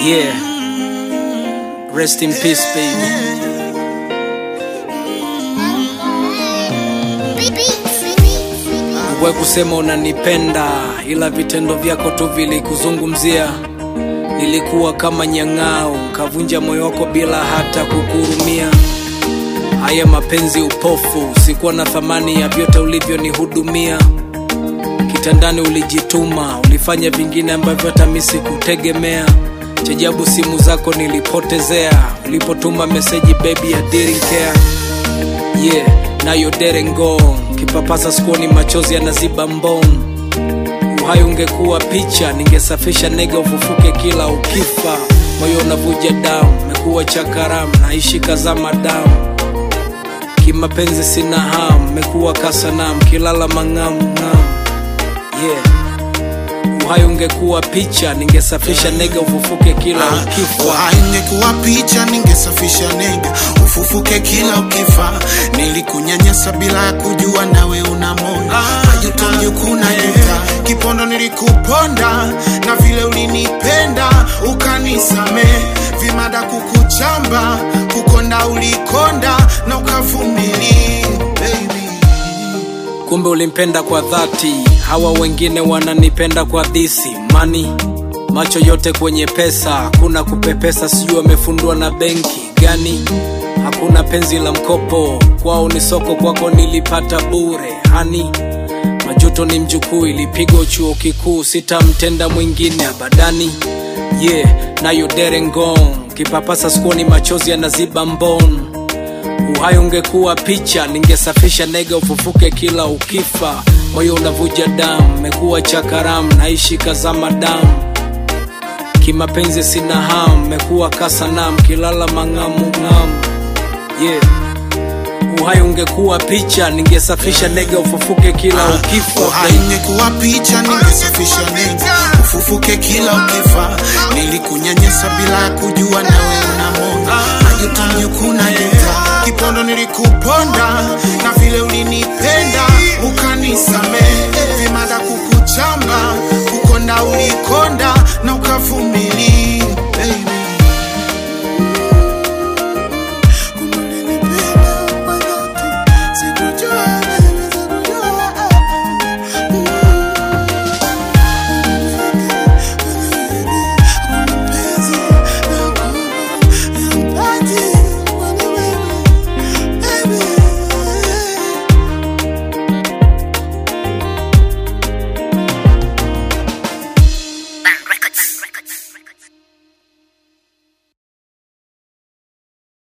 Yeah. Rest in peace, baby. We kusema unanipenda, ila vitendo vyako tu vilikuzungumzia. Nilikuwa kama nyang'au, kavunja moyo wako bila hata kukurumia. Haya mapenzi upofu, sikuwa na thamani ya vyote ulivyonihudumia. Kitandani ulijituma, ulifanya vingine ambavyo hata mimi sikutegemea. Chajabu simu zako nilipotezea, ulipotuma meseji baby I didn't care. Yeah, now you're dead and gone. Kipapasa sikuoni machozi yanaziba mbon. Uhai ungekuwa picha, ningesafisha nega ufufuke kila ukifa. Moyo unavuja damu, mekuwa chakaramu, naishi kazama damu. Kimapenzi sina hamu, mekuwa kasanamu, kilala mang'amu ng'amu. Yeah. Uhai ungekuwa picha, ningesafisha nega ufufuke kila ukifa. Haingekuwa picha, ningesafisha nega ufufuke kila ukifa. Nilikunyanyasa bila ya kujua, nawe una moyo majuto, mjukuna juta kipondo, nilikuponda na vile ulinipenda ukanisame, vimada kukuchamba, kukonda ulikonda na ukavumilia baby. kumbe ulimpenda kwa dhati hawa wengine wananipenda kwa dhisi mani macho yote kwenye pesa kuna kupepesa sijui wamefundwa na benki gani hakuna penzi la mkopo kwao ni soko kwako nilipata bure hani majuto ni mjukuu ilipigwa chuo kikuu sitamtenda mwingine abadani yeah nayo derengong kipapasa skuoni machozi yanaziba mbon uhai ungekuwa picha ningesafisha nega ufufuke kila ukifa moyo unavuja damu mekuwa chakaramu naishi kazama damu kimapenzi sina hamu mekuwa kasanam kilala mang'amu ng'amu yeah. uhai ungekuwa picha ningesafisha nega ufufuke kila ukifa haingekuwa picha ningesafisha nega ufufuke kila ukifa nilikunyanyasa bila ya kujua nawe una moyo majuto mjukuna juta kipondo nilikuponda na vile ulinipenda ukanisamee vimada kukuchamba kukonda ulikonda na ukavumilia